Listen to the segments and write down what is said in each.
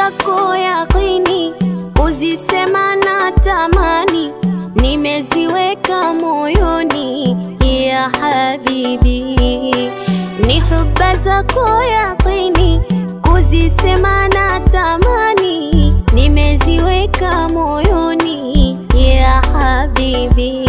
zako yaqini, kuzisema na tamani, nimeziweka moyoni ya habibi, ni huba zako yaqini, kuzisema na tamani, nimeziweka moyoni ya habibi.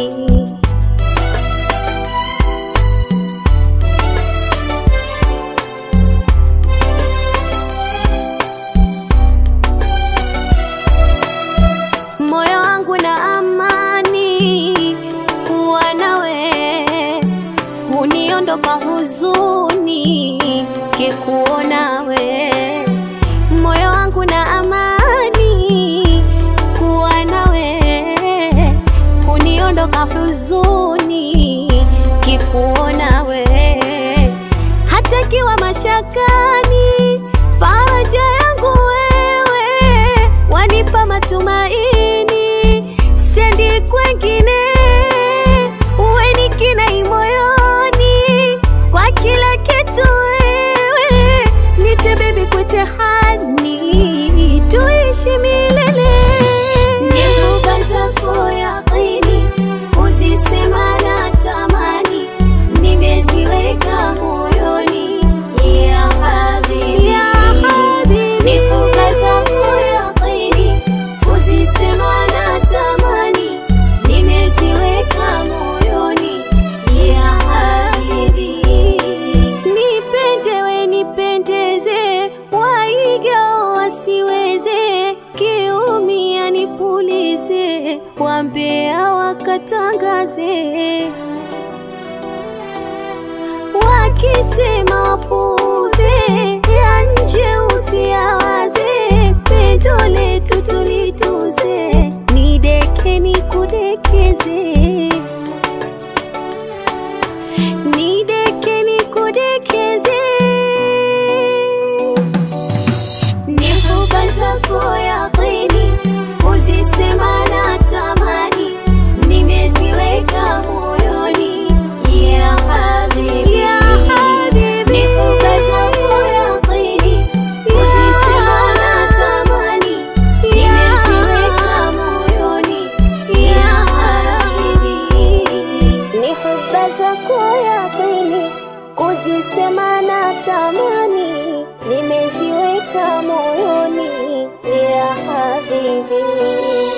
moyo wangu na amani kuwa nawe, huniondoka huzuni kikuona we. Moyo wangu na amani kuwa nawe, huniondoka huzuni kikuona we. Hata kiwa mashakani, faraja yangu wewe, wanipa matumaini, sendi kwengine, uwe ni kinai moyoni, kwa kila kitu wewe, nite bebi kwete hani, tuishi milele. Ni huba zako yaqini, kuzisema na tamani, nimeziweka moyoni ya habibi, ya habibi. Ni huba zako yaqini, kuzisema na tamani, nimeziweka moyoni ya habibi. Nipende we nipendeze, waiga wasiweze, kiumia nipulize, wambea wakatangaze wakisema wapuuze, ya nje usiyawaze, pendo letu tulituze, nideke nikudekeze, nideke nikudekeze, ni huba zako yaqini, kuzisema na tamani, nimeziweka moyoni ya habibi, ya habibi. Ni huba zako yaqini, kuzisema na tamani, nimeziweka moyoni ya habibi. Ni huba zako yaqini, kuzisema na tamani, nimeziweka moyoni ya habibi.